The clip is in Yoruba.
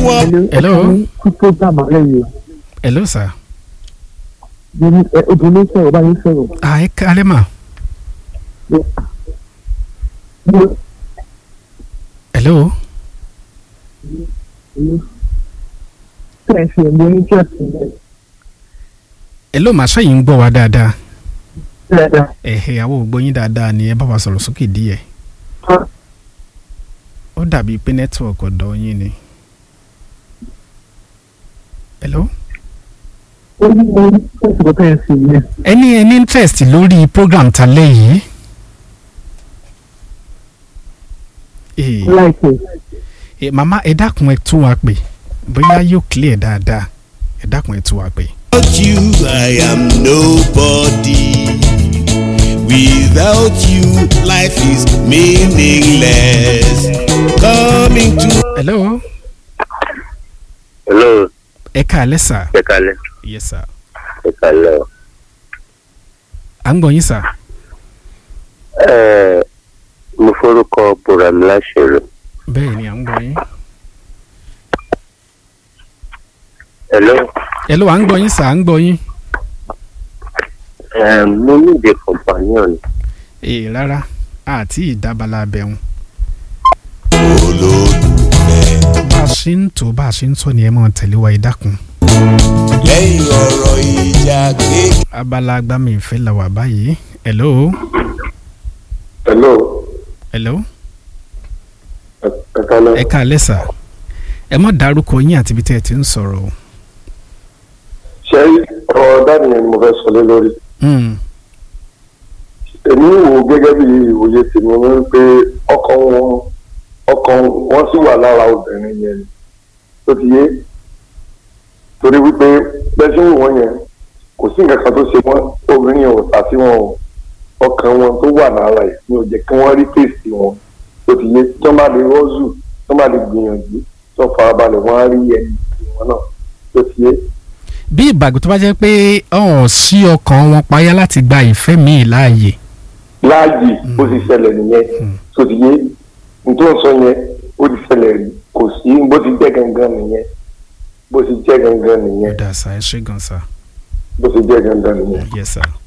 wọ́n. Hello. kí program alẹ́ yìí hello sir. o ní ẹ obìnrin ló sọ̀rọ̀ báyìí sọ̀rọ̀ ah ẹ kálẹ́ mà. hello. tẹ̀sí ẹ̀mí oníjọ́sìn rẹ̀ hello mà sẹ́yìn ń gbọ́ wa dáadáa. dáadáa. ẹ̀hẹ̀ àwọn ò gbọ́ yín dáadáa ni ẹ bá wa sọ̀rọ̀ sókè díẹ̀. ó dàbí pé nẹ́tíwọ̀kì ọ̀dọ̀ yín ni. hello. ó ní mo ní tẹ̀sí kọ́ tẹ̀sí yẹn. ẹni ẹni interest lórí program talẹ́ yìí. Ee, láìpẹ́ ẹ, màmá ẹ dákun ẹ tún wa pè bóyá yóò clear dáadáa ẹ dákun ẹ tún wa pè. Without you, I am nobody. Without you, life is meaningless. Coming to hello hello ẹ káalẹ́ sà. ẹ kalẹ yes sir. ẹ kalẹ o. à ń gbọ́ yín sà. ẹ mo forúkọ buram láṣẹrò bẹ́ẹ̀ ni à ń gbọ́ yín. hello hello à ń gbọ́ yín sà à ń gbọ́ yín. ẹ mo ní ìdè companion ee rárá àti ìdábàlà abẹ́hùn. olólùfẹ́. bá a ṣe ń tó bá a ṣe ń sọ ni ẹ máa tẹ̀lé wa ẹ dákun. Lẹ́yìn ọ̀rọ̀ ìjà kéèké. abala agbami ìfẹ́ la wà báyìí. hello hello hello ẹ kalẹ ẹ káalẹ́ sà. ẹ má dárúkọ yín àti ibi tẹ́ ẹ ti ń sọ̀rọ̀ o. ṣe ọ̀rọ̀ dání ni mo fẹ́ sọ lé lórí Hmm, èmi wò gẹ́gẹ́ bí ìwòye tèmi wọ́n pé ọkàn wọn ọkàn wọn sì wà lára obìnrin yẹn ni tó ti yé torí wípé bẹ́ẹ̀ ṣe ń wò wọ́n yẹn kò sí nǹkan kan tó ṣe wọ́n obìnrin yẹn ò tà sí wọn o ọkàn wọn tó wà lára ẹ̀ ni ò jẹ́ kí wọ́n rí tèsì wọn tó ti yé tí wọ́n bá lè rọ́ọ̀zù tí wọ́n bá lè gbìyànjú tí wọ́n farabalẹ̀ wọ́n á rí ẹni wọn náà tó ti yé bí ìbàgbọ́ tó bá jẹ́ pé ọ̀hún sí ọkàn wọn payá láti gba ìfẹ́ míì láàyè. láàyè ó ti ṣẹlẹ̀ nìyẹn Mm. tó ti yé nítorí sọ yẹn ó ti ṣẹlẹ̀ rí kò sí bó ti jẹ́ gangan nìyẹn bó ti jẹ́ gangan ó nìyẹn dà sá ẹ ṣé gan sá. bó ti jẹ́ gangan nìyẹn. yes sir.